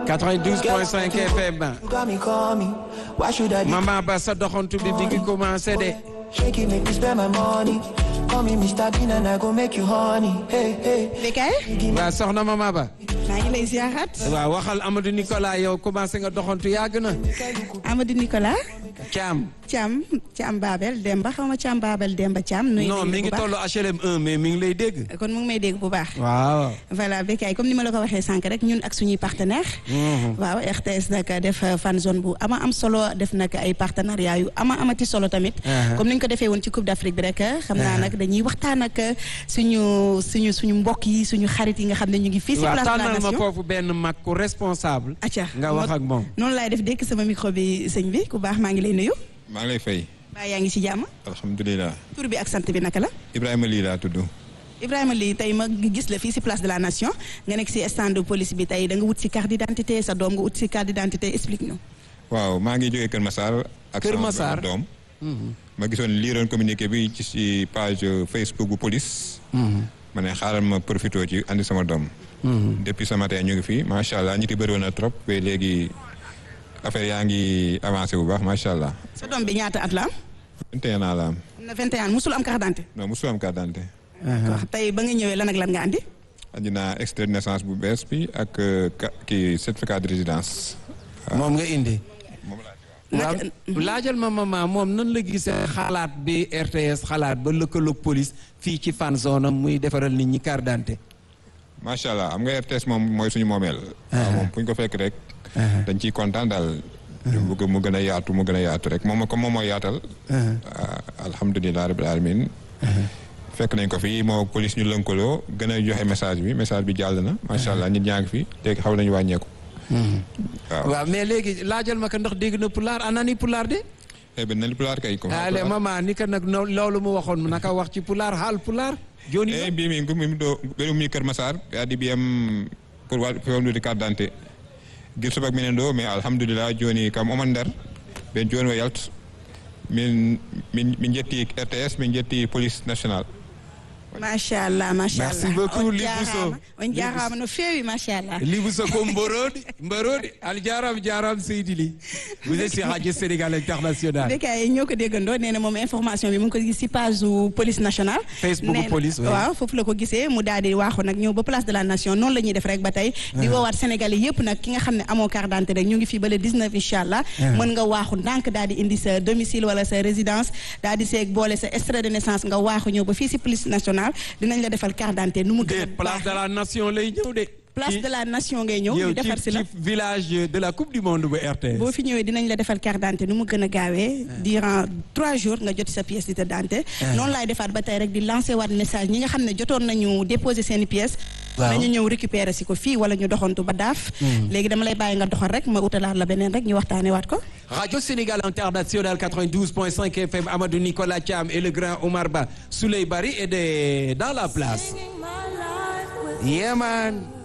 92.5 FM You got me, call me. Why should I be Mama Ba sa doxantu bi bi ngi commencé de shaking, make me spend my money? Call me Mr. Bean and I go make you honey. Hey, hey. Bekay waaw soxna Mama Ba maa ngi lay ziarat waaw waxal Amadou Nicolas yow commencé nga doxantu yàgg na Amadou Nicolas Thiam Thiam Thiam Babel Demba xaw ma Thiam Babel Demba Thiam. nuyu non nañu mi bu ngi baax. tollu HLM 1 mais mi ngi lay dégg kon mu ngi may dégg bu baax. waaw voilà Bekay comme ni ma la ko waxee sànq rek ñun ak suñuy partenaire waaw RTS nag def fan zone bu ama am solo def nag ay partenariat yu ama amati solo tamit. Uh-huh. comme ni ñu ko defee woon ci Coupe d'Afrique bi rek xam naa nag dañuy waxtaan ak suñu suñu suñu mbokk yi suñu xarit yi nga xam ne ñu ngi fii si waaw place de la tànnal ma nation. foofu benn mag ku responsable acca nga wax ak moom noonu laay def dékk sama micro bi sëñ bi ku baax maa ngi lay nuyu. maa ngi lay fay baa yaa ngi ci jàmm. alhamdulilah tur bi ak sant bi naka la. Ibrahima lii laa tudd Ibrahima lii tey ma gis la fii si place de la nation nga nekk si stand de police bi tey da nga wut si carte d'identité sa doom nga wut si carte d'identité explique ñu. waaw maa ngi jógee Kër Massar ak Kër sama Massar. benn doom ma gisoon liiroon communiqué bi ci si page Facebook bu police ma ne xaaral ma profité ci andi sama doom depuis ce matin ñu ngi fi macha allah ñi ti bëri woon na trop mais léegi affaire yaa ngi avancé bu baax macha allah sa doom bi ñaata at la am. 21 ans la am am na 21 ans musul am carte d'identité. non mosu am carte d'identité wax tey ba nga ñëwee lan ak lan nga andi. andi naa extrait de naissance bu bees bi ak euh, ka- kii certificat de résidence moom nga indi moom laa waaw Naka- laajal ma maman moom nan la gisee xalaat bi RTS xalaat ba lëkkaloog police fii ci fan zone am muy defaral nit ñi carte d'identité macha allah am nga RTS moom mooy suñu moomeel. waaw moom fu ñu ko fekk rek. dañ ciy kontaan daal. ñu bëgg mu gën a yaatu mu gën a yaatu rek moom comme moom mooy yaatal. ah, alhamdulilah rabbil alamin fekk nañ ko fi moo police ñu lënkaloo gën a joxe message bi message bi jàll na macha allah nit ñaa ngi fi léegi xaw nañu wàññeeku. waaw waaw mais léegi laajal ma ko ndax dégg na pulaar anani pulaar de eh ben nañu pulaar kay. comme ale maman ni ko nag no- loolu mu waxoon naka wax ci pulaar haal pulaar joni e mbi min komi ɗo ɓeɗo ummi kër massar ɓe addi mbiyam pour wa fewnude carte d'identité guil subak minen ɗo mais alhamdulillah joni kam oman nder ɓen joni o yalta min min min jetti rts min jetti police nationale macha allah macha allah Merci beaucoup, on Libou jaaraama Sow. on jaaraama no feewi macha allah. libu sa ko mborodi mborodi al jaram jaram Seydi Ly vous êtes sur Radio Sénégal International Bekay ñoo ko déggandoo nee na moom information bi mu ngi ko gis si page su police nationale. Facebook Nee na- police, oui. waaw foofu la ko gisee mu daal di waaxu nag ñëw ba place de la nation noonu la ñuy def rek ba tey. di woowaat Sénégalais yëpp nag ki nga xam ne amoo carte d'identité rek ñu ngi fii ba le 19 incha allah. mën nga waaxu ndànk daal di indi sa domicile wala sa résidence daal di seeg boole sa extrait de naissance nga waaxu ñëw ba fii si police nationale dinañ la defal carte d'identité nu mu gën a déet place de baaxee. la nation lay ñëw de place Ci- de la nation ngay ñëw yow ñu defar ci si la. ci village de la coupe du monde bu RTS boo fi ñëwee dinañ la defal carte d'identité nu mu gën a gaawee durant trois jours nga jot sa pièce d'identité noonu laay defaat ba tey rek di lancer waat message ñi nga xam ne jotoon nañu déposer seen i pièces Waaw. nañu ñëw récupérer si ko fii wala ñu doxantu ba daaf léegi dama lay bàyyi nga doxal rek ma utalaat la beneen rek ñu waxtaanee waat ko Radio Sénégal International 92.5 FM Amadou Nicolas Thiam et le grand Omar Ba Souley Bari est de- dans la place yeah man